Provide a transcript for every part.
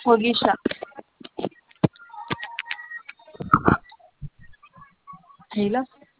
ወጌሻ ሄሎ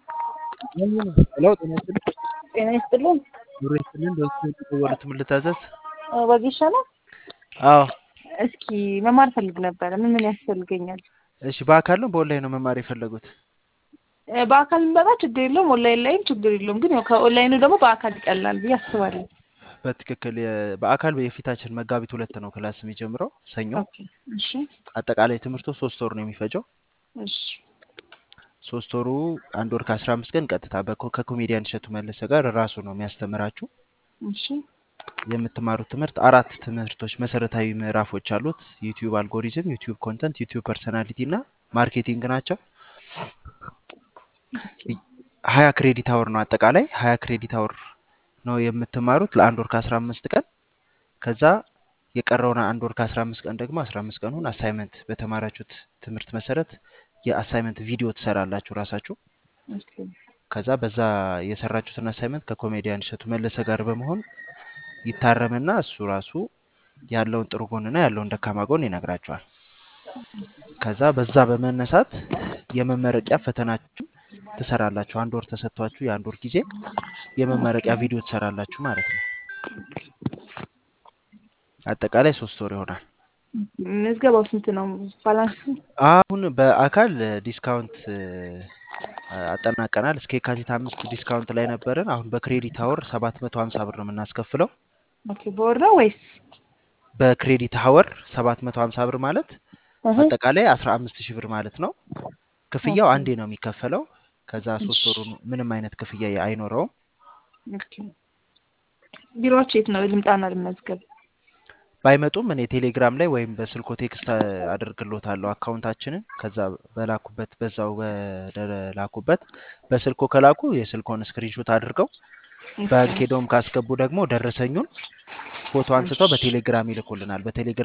ሄሎ ጤና ይስጥልኝ። ጤና ይስጥልን። ኑሮ ይስጥልን። በዚህ የተደወሉት ምን ልታዘዝ? ወጌሻ ነው። አዎ እስኪ መማር ፈልግ ነበረ። ምን ምን ያስፈልገኛል? እሺ። በአካል ነው በኦንላይን ነው መማር የፈለጉት? እ፣ በአካል ብንመጣ ችግር የለውም። ኦንላይን ላይም ችግር የለውም። ግን ያው ከኦንላይኑ ደግሞ በአካል ይቀላል ብዬ አስባለሁ። በትክክል የ- በአካል የፊታችን መጋቢት ሁለት ነው ክላስ የሚጀምረው ሰኞ። ኦኬ። እሺ አጠቃላይ ትምህርቱ ሶስት ወር ነው የሚፈጀው። እሺ ሶስት ወሩ አንድ ወር ከአስራ አምስት ቀን ቀጥታ በኮ- ከኮሜዲያን እሸቱ መለሰ ጋር ራሱ ነው የሚያስተምራችሁ። እሺ የምትማሩት ትምህርት አራት ትምህርቶች መሰረታዊ ምዕራፎች አሉት። ዩቲዩብ አልጎሪዝም፣ ዩቲዩብ ኮንተንት፣ ዩቲዩብ ፐርሰናሊቲ እና ማርኬቲንግ ናቸው። ሀያ ክሬዲት አወር ነው አጠቃላይ ሀያ ክሬዲት አወር ነው የምትማሩት ለአንድ ወር ከአስራ አምስት ቀን ከዛ የቀረውን አንድ ወር ከአስራ አምስት ቀን ደግሞ አስራ አምስት ቀኑን አሳይመንት በተማራችሁት ትምህርት መሰረት የአሳይመንት ቪዲዮ ትሰራላችሁ ራሳችሁ። ኦኬ። ከዛ በዛ የሰራችሁትን አሳይመንት ከኮሜዲያን እሸቱ መለሰ ጋር በመሆን ይታረምና እሱ ራሱ ያለውን ጥሩ ጎንና ያለውን ደካማ ጎን ይነግራችኋል። ከዛ በዛ በመነሳት የመመረቂያ ፈተናችሁን ትሰራላችሁ። አንድ ወር ተሰጥቷችሁ የአንድ ወር ጊዜ የመመረቂያ ቪዲዮ ትሰራላችሁ ማለት ነው። አጠቃላይ ሶስት ወር ይሆናል። ምዝገባው ስንት ነው? ባላንስ አሁን በአካል ዲስካውንት እ፣ አጠናቀናል። እስከ የካቲት አምስት ዲስካውንት ላይ ነበርን። አሁን በክሬዲት አወር ሰባት መቶ ሀምሳ ብር ነው የምናስከፍለው። ኦኬ። በወር ነው ወይስ? በክሬዲት አወር ሰባት መቶ ሀምሳ ብር ማለት እህ፣ አጠቃላይ አስራ አምስት ሺህ ብር ማለት ነው። ክፍያው ኦኬ። አንዴ ነው የሚከፈለው። ከዛ ሶስት ወሩ ምንም አይነት ክፍያ አይኖረውም። ኦኬ። ቢሮዎች የት ነው? ልምጣና ልመዝገብ። ባይመጡም እኔ ቴሌግራም ላይ ወይም በስልኮ ቴክስት አደርግሎታለሁ አካውንታችንን። ከዛ በላኩበት በዛው በላኩበት በስልኮ ከላኩ የስልኮን ስክሪንሾት አድርገው ባንክ ሄደውም ካስገቡ ደግሞ ደረሰኙን ፎቶ አንስተው በቴሌግራም ይልኩልናል። በቴሌግራም